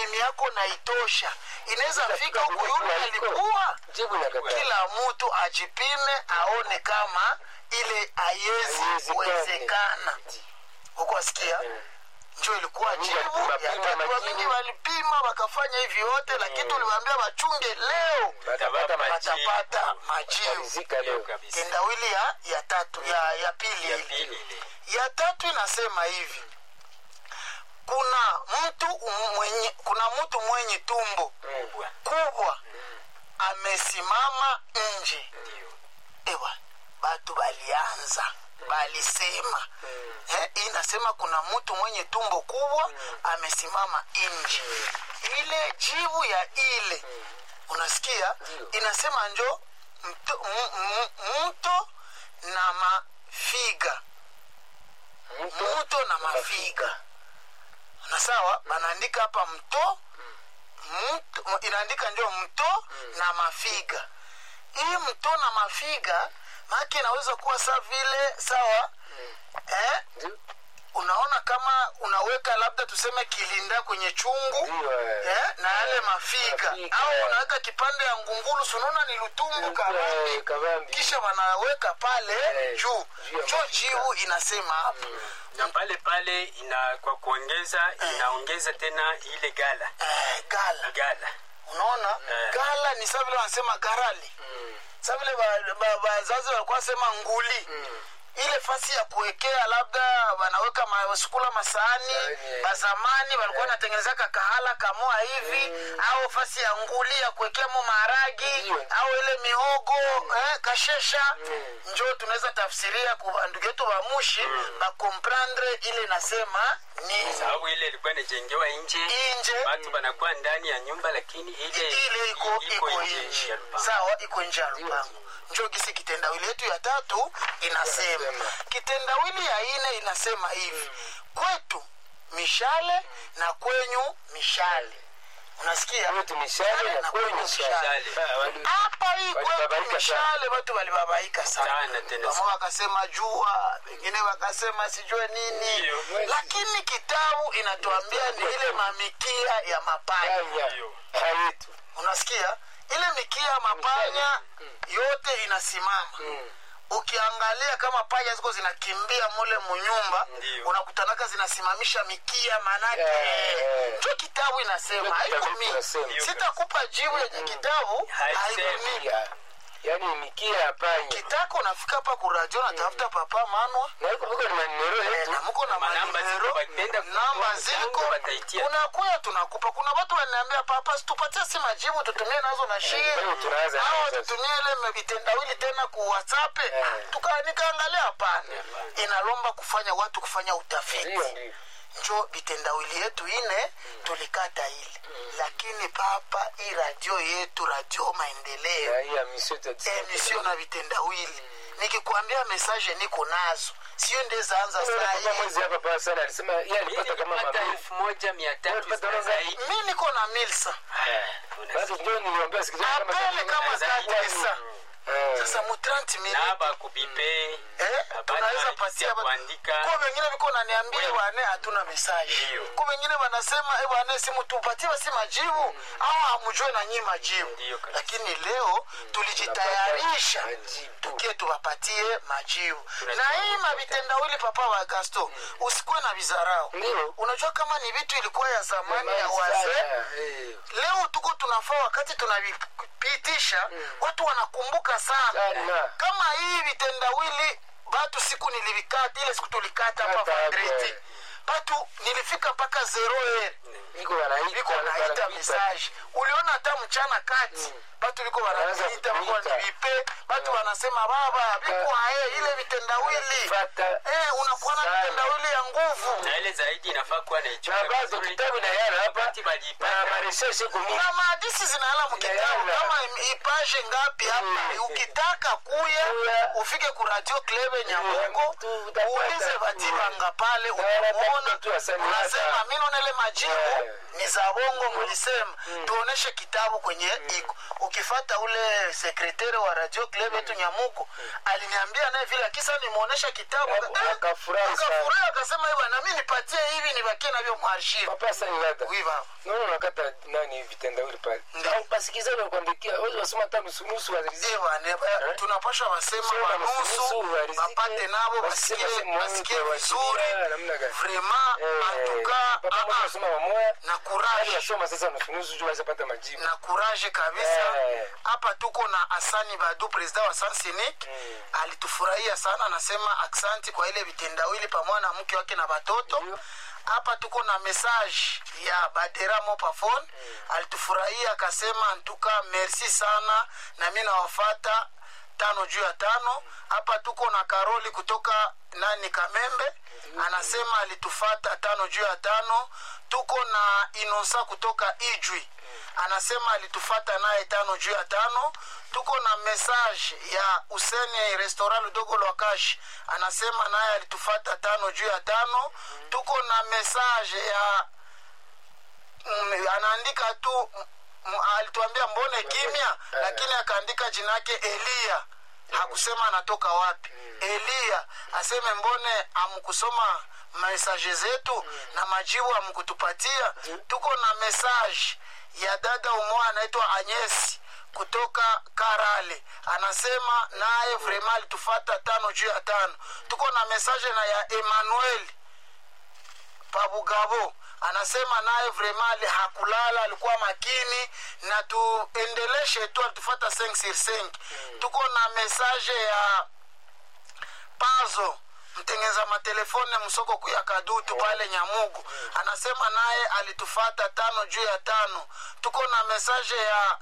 elimu yako naitosha inaweza fika huku kwenye yule kualiko. alikuwa jibu nakataa kila mtu ajipime aone kama ile haiwezi Haiwezekani. kuwezekana huko wasikia njo ilikuwa Mingi jibu walipima, ya pima tatu. majibu. mingi walipima wakafanya hivi yote lakini tuliwaambia wachunge leo batapata majibu watapata majibu rizika leo kabisa tendawili ya, ya tatu ya, ya pili ya ile pili ile ya tatu inasema hivi kuna mtu mwenye kuna mtu mwenye tumbo kubwa kubwa amesimama nje ndio ewa batu balianza balisema eh, hii inasema kuna mtu mwenye tumbo kubwa amesimama nje ile jibu ya ile unasikia Ndio. inasema njo mto, m- m- mto na mafiga mto mto na mafiga na sawa banaandika hapa mto mto inaandika ndio mto na mafiga hii mto na mafiga maake inaweza kuwa saa vile sawa eh, ndio unaona kama unaweka labda tuseme kilinda kwenye chungu ndio eh. eh, na yale mafiga Mafiga. au unaweka kipande ya ngungulu sunaona ni lutumbu Eh, kabambi kabambi. kisha wanaweka pale Eh, juu juu ya cho mafiga. jiu inasema hapa na pale pale ina kwa kuongeza inaongeza tena ile gala eh, gala gala unaona Eh. gala ni saa vile wanasema garali Mm, saa vile ba- ba- bazazi walikuwa wasema nguli mm. ile fasi ya kuwekea labda wanaweka masukula masahani Sahani, bazamani walikuwa wanatengenezaka kahala kamoa hivi au fasi ya nguli ya kuwekea mo maharagi Ndio. au ile mihogo eh, kashesha Mm. njo tunaweza tafsiria kwa ndugu yetu bamushi bakomprendre ile nasema ni sababu ile ilikuwa inajengewa nje inje watu wanakuwa ndani ya nyumba lakini ile ile iko iko nje nje ya lupango. sawa iko nje ya lupango njo gisi kitendawili yetu ya tatu inasema Inasema. kitendawili ya ine inasema hivi kwetu mishale na kwenyu mishale unasikia kwetu mishale na kwenyu mishale Ah, wali- hapa hii kwetu Walibabaika mishale watu walibabaika sana Sana tena Pamoja wakasema jua wengine wakasema sijue nini Ndio. lakini kitabu inatuambia ni ile mamikia ya mapanya Panya. Ndio. hayetu unasikia ile mikia ya mapanya yote inasimama Mm. ukiangalia kama panya ziko zinakimbia mule munyumba Ndio. unakutanaka zinasimamisha mikia manake Eh. njo kitabu inasema Ndio haiko kitabu mimi inasema. sitakupa jibu yenye kitabu Haisemi. haiko mimi Ya. yaani mikia ya panya kitako unafika hapa kuradio natafuta papa manwa na huko huko ni maneno Eh, yetu na muko na Manamba manimero ziko, wakipenda namba kutoa ziko mchango wataitia. unakuya tunakupa kuna watu wananiambia papa situpatie si majibu tutumie nazo na shie leo tunaanza au nazo. tutumie ile vitendawili tena ku whatsapp Eh. tuka nikaangalia hapana inalomba kufanya watu kufanya utafiti ndio ndio njo vitendawili yetu ine tulikata ile lakini papa hii radio yetu radio maendeleo na hii ya misio tatu emisio na vitendawili nikikwambia mesaje niko nazo sio ndezaanza saa Papa hii mwezi hapa pa sana alisema yeye Mimi alipata kama nilipata mabili elfu moja mia tatu Ulipata na ngapi? zaidi mi niko na milsa basi ndio niliwaambia sikizeni kama apele kama zaidi. katesa Eh. sasa mu 30 minutes naba kubipe Eh, habari tunaweza halisi patia ya ba- kuandika kwa wengine viko naniambia bwane hatuna mesaje Ndio. kwa wengine wanasema e bwane simu tupatie basi majibu au hamjue na nyinyi majibu Ndio kabisa. lakini leo tulijitayarisha Tunapata majibu. tukie tuwapatie majibu Tunajua na hii mavitendawili papa wa gasto usikuwe na vizarau Ndio. unajua kama ni vitu ilikuwa ya zamani ya Zamani wazee sana. Eh. leo tuko tunafaa wakati tunavipitisha watu wanakumbuka sana Sana. kama hii vitendawili batu siku nilivikata ile siku tulikata hapa Kata hapo, vandreti eh. batu nilifika mpaka zero er Niko wanaita viko wanaita wanapita. mesaje uliona hata mchana kati batu viko Wanaanza wanaita viko kutuita. wanivipe batu wanasema baba viko aye ile vitendawili Fata. eh, unakuwa na Sana. vitendawili ya nguvu na ile zaidi inafaa kuwa na naichunga bado vizuri. kitabu na yana hapa Wakati walipata, na marejesho kumi na maadisi zinaala mkitabu Zinaala. kama ipaje ngapi hapa Mm. ukitaka kuya Kuya. ufike ku radio klebe nyamugo tu- utapata. uulize batibanga pale Na wanatafuta utamwona tu asani unasema hata. mi naona ile majibu Eh. ni za za bongo mulisema tuoneshe kitabu kwenye iko ukifata ule sekretari wa radio club yetu nyamuko aliniambia naye vile akisa nimuonesha kitabu Aka- Eh, akafurahi sana. akafurahi akasema "Eh, bwana mi nipatie hivi nibakie navyo mwarshivu papa asani dada oui baba naona unakata nani vitendawili pale Ndio. Au basikizaji walikuandikia wezi wasoma hata nusunusu wariziki Ewa, ne- ba- tunapasha wasema Sema wanusu nusu, warizike, wapate nabo waseme basikie sehemu basikie moja, vizuri wasikia namna gani. vraiment antuka papa moja wasoma wamoya na Wale courage wasoma sasa nusunusu juu wazapata majibu na courage kabisa Eh. hapa tuko na asani badu president wa sansenik Mm. alitufurahia sana anasema aksanti kwa ile vitendawili pamoja na mke wake na batoto Ndio. hapa tuko na message ya badera mopafone alitufurahia akasema antuka merci sana na mi nawafata tano juu ya tano hapa tuko na karoli kutoka nani kamembe anasema alitufata tano juu ya tano tuko na inosa kutoka ijwi anasema alitufata naye tano juu ya tano tuko na message ya useni restaurant ludogo lwakashi anasema naye alitufata tano juu ya tano tuko na message ya mm, anaandika tu mm, alituambia mbone kimya lakini akaandika jina yake eliya hakusema anatoka wapi eliya aseme mbone amkusoma mesaje zetu na majibu amkutupatia tuko na mesaje ya dada umoja anaitwa anyesi kutoka karale anasema naye vrema alitufata tano juu ya tano tuko na mesaje na ya emmanuel pabugabo anasema naye vremali hakulala alikuwa makini na tuendeleshe tu alitufata 5 sur 5 tuko na mesaje ya pazo mtengeza matelefone msoko kuya kadutu pale nyamugu anasema naye alitufata tano juu ya tano tuko na mesaje ya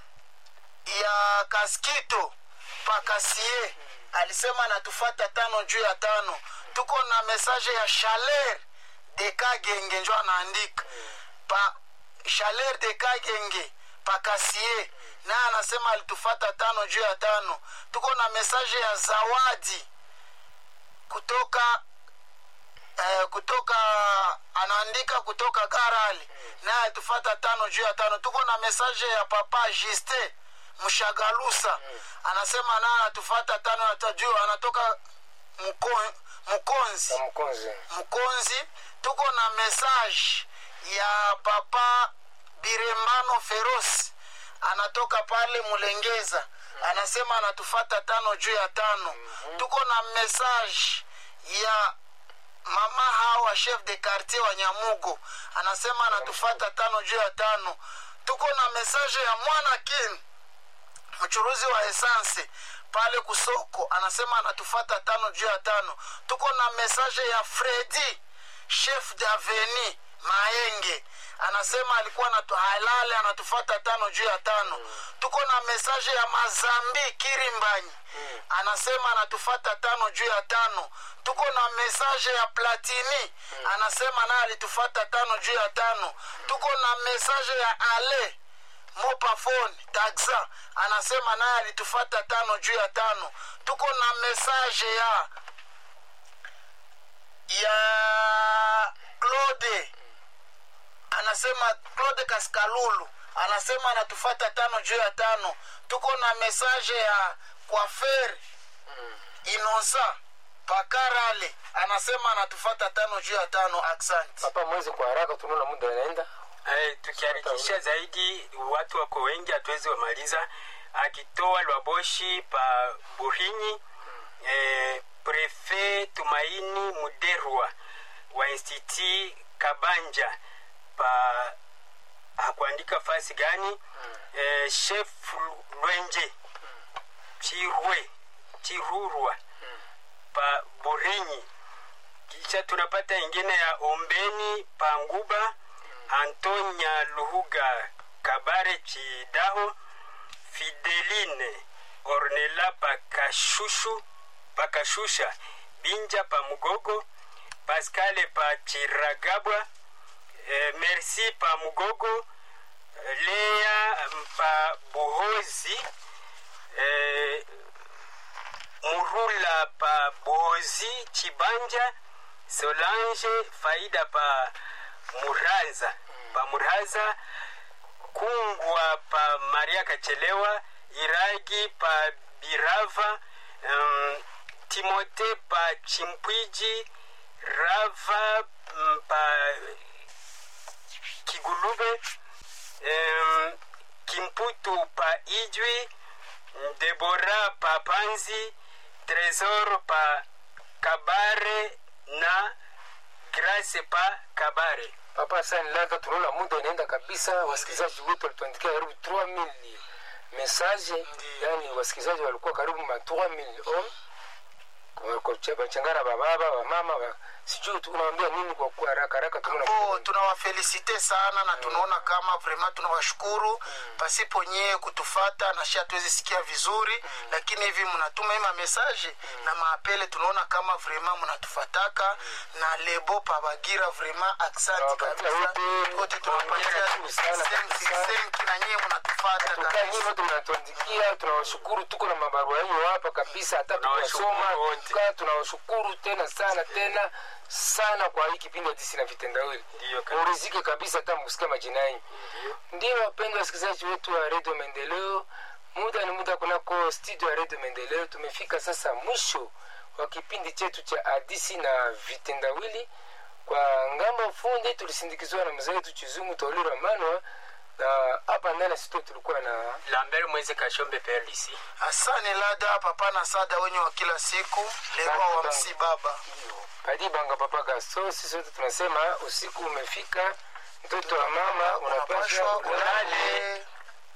ya kaskito pakasie alisema anatufata tano juu ya tano tuko na mesaje ya chaler de kagenge njo anaandika pa chaler de kagenge pakasie naye anasema alitufata tano juu ya tano tuko na mesaje ya zawadi kutoka eh, kutoka anaandika kutoka garali naye tufata tano juu ya tano tuko na mesaje ya papa juste mshagalusa anasema naye anatufata tano ya ta- juu anatoka Muko- mkonzi na mkonzi mkonzi tuko na message ya papa birembano ferosi anatoka pale mulengeza anasema anatufata tano juu ya tano tuko na message ya mama hawa chef de quartier wa nyamugo anasema anatufata tano juu ya tano tuko na message ya mwana kin mchuruzi wa esanse pale kusoko anasema anatufata tano juu ya tano tuko na mesaje ya fredi chef daveni maenge anasema alikuwa natu, halale anatufata tano juu ya tano tuko na mesaje ya mazambi kirimbanyi anasema anatufata tano juu ya tano tuko na mesaje ya platini anasema naye alitufata tano juu ya tano tuko na mesaje ya ale mopafone taxa anasema naye alitufata tano juu ya tano tuko na mesaje ya ya claude anasema claude kaskalulu anasema anatufata tano juu ya tano tuko na mesaje ya kwafer inosa pakarale anasema anatufata tano juu ya tano aksanti papa mwezi kwa haraka tunaona muda inaenda Eh, tukiharikisha zaidi watu wako wengi hatuwezi wamaliza akitoa lwaboshi pa burinyi eh, prefe tumaini muderwa wa institut kabanja pa hakuandika fasi gani eh, chef lwenje chirwe chirurwa pa burinyi kisha tunapata ingine ya ombeni panguba antonya luhuga kabare chidaho fideline ornela pakashushu pakashusha binja pa mugogo paskale pa chiragabwa eh, merci pa mugogo eh, lea pa buhozi eh, murula pa bozi chibanja solange faida pa muranza pa muraza kungwa pa maria kachelewa iragi pa birava um, timote pa chimpwiji rava mm, pa kigulube um, kimputu pa ijwi debora pa panzi tresor pa kabare na grace pa kabare papa sani laka tunaona muda inaenda kabisa wasikilizaji wetu walituandikia karibu 3000 message yani wasikilizaji walikuwa karibu ma 3000 om bachangana bababa bamama ba, sijui tunawambia nini kwa kuwa haraka haraka tunaona bo muda. tunawafelisite sana na tunaona kama vrema tunawashukuru pasipo nyie kutufata na shi hatuwezi sikia vizuri lakini hivi mnatuma ima mesaje na maapele tunaona kama vrema mnatufataka na lebo pabagira vrema aksanti Tunawapatia kabisa wote, wote tunawapatia tunawapatia sana senki kabisa. senki na nyie mnatufata tukaa kabisa nyinyi wote mnatuandikia tunawashukuru tuko na mabarua yenu hapa kabisa hata Tunawashukuru tukasoma wote. tukaa tunawashukuru tena sana tena sana kwa hii kipindi ya disi na vitendawili Ndiyo kabisa. murizike kabisa hata mkusikia majina yenu ndio wapendwa wasikilizaji wetu wa redio maendeleo muda ni muda kunako studio ya redio maendeleo tumefika sasa mwisho wa kipindi chetu cha hadisi na vitendawili kwa ngambo fundi tulisindikizwa na mzee wetu chizungu taulira manwa na hapa ndani ya studio tulikuwa na lambert mwezi kashombe perlisi asani lada papa na sada wenye wa kila siku lewa wa msibaba Padi Banga Papa Gasto, sisi wote tunasema usiku umefika, mtoto wa mama unapaswa unapashwa ulale. ulale